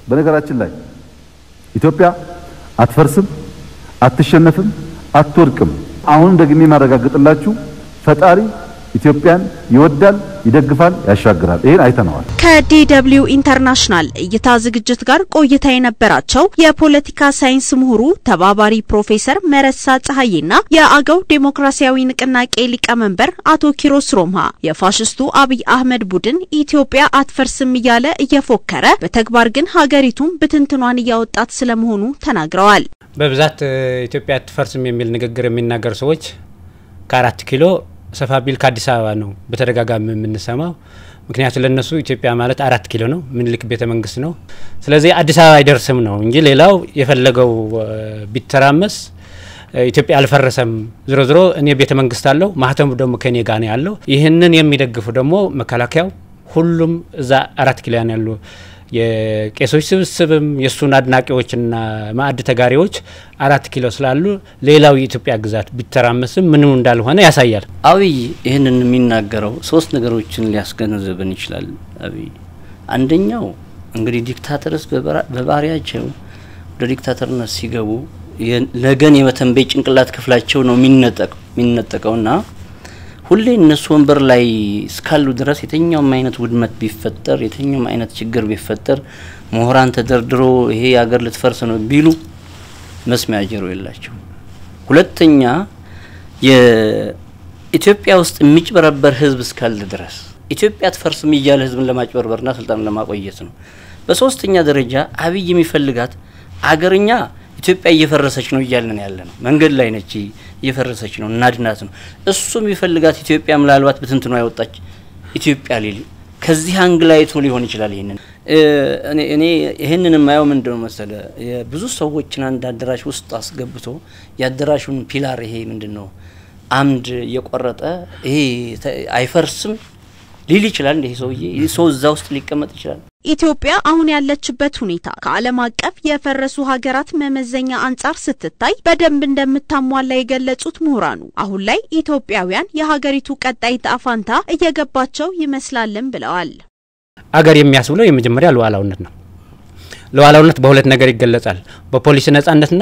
በነገራችን ላይ ኢትዮጵያ አትፈርስም፣ አትሸነፍም፣ አትወድቅም። አሁንም ደግሜ ማረጋግጥላችሁ ፈጣሪ ኢትዮጵያን ይወዳል፣ ይደግፋል፣ ያሻግራል። ይሄን አይተነዋል። ከዲደብሊው ኢንተርናሽናል እይታ ዝግጅት ጋር ቆይታ የነበራቸው የፖለቲካ ሳይንስ ምሁሩ ተባባሪ ፕሮፌሰር መረሳ ፀሐይና የአገው ዴሞክራሲያዊ ንቅናቄ ሊቀመንበር አቶ ኪሮስ ሮምሃ የፋሽስቱ አብይ አህመድ ቡድን ኢትዮጵያ አትፈርስም እያለ እየፎከረ በተግባር ግን ሀገሪቱን ብትንትኗን እያወጣት ስለመሆኑ ተናግረዋል። በብዛት ኢትዮጵያ አትፈርስም የሚል ንግግር የሚናገሩ ሰዎች ከአራት ኪሎ ሰፋ ቢል ከአዲስ አበባ ነው በተደጋጋሚ የምንሰማው። ምክንያቱ ለነሱ ኢትዮጵያ ማለት አራት ኪሎ ነው፣ ምኒልክ ቤተ መንግስት ነው። ስለዚህ አዲስ አበባ አይደርስም ነው እንጂ ሌላው የፈለገው ቢተራመስ ኢትዮጵያ አልፈረሰም። ዝሮ ዝሮ እኔ ቤተ መንግስት አለው ማህተሙ ደግሞ ከኔ ጋር ነው ያለው። ይህንን የሚደግፉ ደግሞ መከላከያው፣ ሁሉም እዛ አራት ኪሎ ያሉ የቄሶች ስብስብም የእሱን አድናቂዎችና ማዕድ ተጋሪዎች አራት ኪሎ ስላሉ ሌላው የኢትዮጵያ ግዛት ቢተራመስም ምንም እንዳልሆነ ያሳያል። አብይ ይህንን የሚናገረው ሶስት ነገሮችን ሊያስገነዝብን ይችላል። አብይ አንደኛው እንግዲህ ዲክታተርስ በባህሪያቸው ወደ ዲክታተርነት ሲገቡ ነገን የመተንበይ ጭንቅላት ክፍላቸው ነው የሚነጠቀውና ሁሌ እነሱ ወንበር ላይ እስካሉ ድረስ የትኛውም አይነት ውድመት ቢፈጠር የትኛውም አይነት ችግር ቢፈጠር ምሁራን ተደርድሮ ይሄ የሀገር ልትፈርስ ነው ቢሉ መስሚያ ጆሮ የላቸው። ሁለተኛ የኢትዮጵያ ውስጥ የሚጭበረበር ህዝብ እስካለ ድረስ ኢትዮጵያ አትፈርስም እያለ ህዝብን ለማጭበርበርና ስልጣን ለማቆየት ነው። በሶስተኛ ደረጃ አብይ የሚፈልጋት አገርኛ ኢትዮጵያ እየፈረሰች ነው እያልን ያለ ነው። መንገድ ላይ ነች፣ እየፈረሰች ነው፣ እናድናት ነው። እሱ የሚፈልጋት ኢትዮጵያ ምናልባት ብትንትኗ ያወጣች ኢትዮጵያ ሊል ከዚህ አንግል አይቶ ሊሆን ይችላል። ይህንን እኔ ይህንን የማየው ምንድን ነው መሰለ ብዙ ሰዎችን አንድ አዳራሽ ውስጥ አስገብቶ የአዳራሹን ፒላር ይሄ ምንድን ነው አምድ እየቆረጠ ይሄ አይፈርስም ሊል ይችላል። እንደ ሰውዬ ሰው እዛ ውስጥ ሊቀመጥ ይችላል። ኢትዮጵያ አሁን ያለችበት ሁኔታ ከዓለም አቀፍ የፈረሱ ሀገራት መመዘኛ አንጻር ስትታይ በደንብ እንደምታሟላ የገለጹት ምሁራኑ አሁን ላይ ኢትዮጵያውያን የሀገሪቱ ቀጣይ ዕጣ ፈንታ እየገባቸው ይመስላልም ብለዋል። አገር የሚያስብለው የመጀመሪያ ሉዓላዊነት ነው። ሉዓላዊነት በሁለት ነገር ይገለጻል። በፖሊሲ ነጻነትና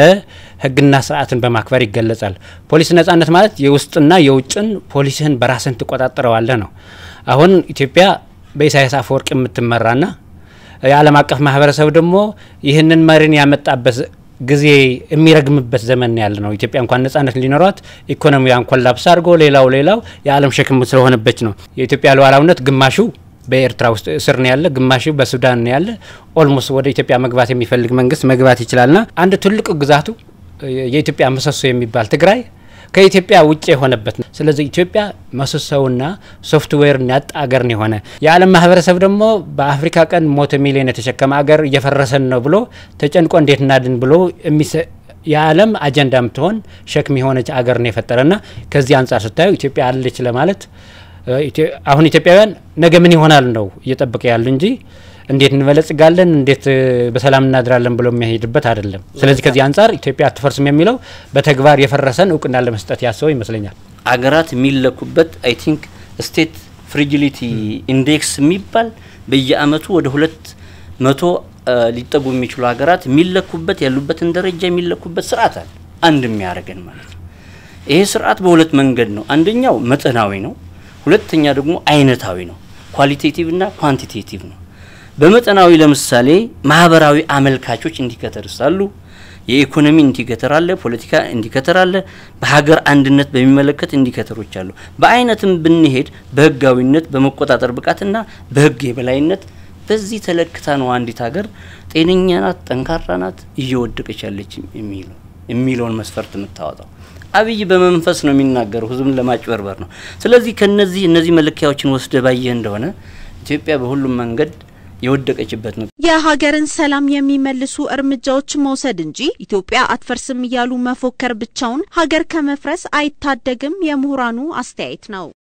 በሕግና ስርዓትን በማክበር ይገለጻል። ፖሊሲ ነጻነት ማለት የውስጥና የውጭን ፖሊሲህን በራስን ትቆጣጠረዋለህ ነው። አሁን ኢትዮጵያ በኢሳያስ አፈወርቅ የምትመራና የዓለም አቀፍ ማህበረሰብ ደግሞ ይህንን መሪን ያመጣበት ጊዜ የሚረግምበት ዘመን ያለ ነው። ኢትዮጵያ እንኳን ነጻነት ሊኖሯት ኢኮኖሚዋን ኮላፕስ አድርጎ ሌላው ሌላው የዓለም ሸክም ስለሆነበት ነው። የኢትዮጵያ ሉዓላዊነት ግማሹ በኤርትራ ውስጥ እስር ነው ያለ፣ ግማሹ በሱዳን ነው ያለ። ኦልሞስት ወደ ኢትዮጵያ መግባት የሚፈልግ መንግስት መግባት ይችላልና አንድ ትልቁ ግዛቱ የኢትዮጵያ ምሰሶ የሚባል ትግራይ ከኢትዮጵያ ውጭ የሆነበት ነው። ስለዚህ ኢትዮጵያ ምሰሶውና ሶፍትዌርን ያጣ አገር ነው የሆነ። የዓለም ማህበረሰብ ደግሞ በአፍሪካ ቀን ሞተ ሚሊዮን የተሸከመ አገር እየፈረሰን ነው ብሎ ተጨንቆ እንዴት እናድን ብሎ የዓለም አጀንዳ የምትሆን ሸክም የሆነች አገር ነው የፈጠረና ከዚህ አንጻር ስታዩ ኢትዮጵያ አለች ለማለት አሁን ኢትዮጵያውያን ነገ ምን ይሆናል ነው እየጠበቀ ያሉ እንጂ እንዴት እንበለጽጋለን እንዴት በሰላም እናድራለን ብሎ የሚያሄድበት አይደለም። ስለዚህ ከዚህ አንጻር ኢትዮጵያ አትፈርስም የሚለው በተግባር የፈረሰን እውቅና ለመስጠት ያስበው ይመስለኛል። አገራት የሚለኩበት አይ ቲንክ ስቴት ፍሪጂሊቲ ኢንዴክስ የሚባል በየአመቱ ወደ ሁለት መቶ ሊጠጉ የሚችሉ ሀገራት የሚለኩበት ያሉበትን ደረጃ የሚለኩበት ስርዓት አለ። አንድ የሚያደርገን ማለት ነው። ይሄ ስርዓት በሁለት መንገድ ነው። አንደኛው መጠናዊ ነው። ሁለተኛ ደግሞ አይነታዊ ነው። ኳሊቴቲቭ እና ኳንቲቴቲቭ ነው። በመጠናዊ ለምሳሌ ማህበራዊ አመልካቾች ኢንዲኬተርስ አሉ። የኢኮኖሚ ኢንዲኬተር አለ፣ ፖለቲካ ኢንዲኬተር አለ፣ በሀገር አንድነት በሚመለከት ኢንዲኬተሮች አሉ። በአይነትም ብንሄድ በህጋዊነት፣ በመቆጣጠር ብቃትና በህግ የበላይነት በዚህ ተለክታ ነው አንዲት ሀገር ጤነኛ ናት፣ ጠንካራ ናት፣ እየወደቀች ያለች የሚለው የሚለውን መስፈርት የምታወጣው። አብይ በመንፈስ ነው የሚናገረው፣ ህዝብን ለማጭበርበር ነው። ስለዚህ ከነዚህ እነዚህ መለኪያዎችን ወስደ ባየህ እንደሆነ ኢትዮጵያ በሁሉም መንገድ የወደቀችበት ነው። የሀገርን ሰላም የሚመልሱ እርምጃዎች መውሰድ እንጂ ኢትዮጵያ አትፈርስም እያሉ መፎከር ብቻውን ሀገር ከመፍረስ አይታደግም የምሁራኑ አስተያየት ነው።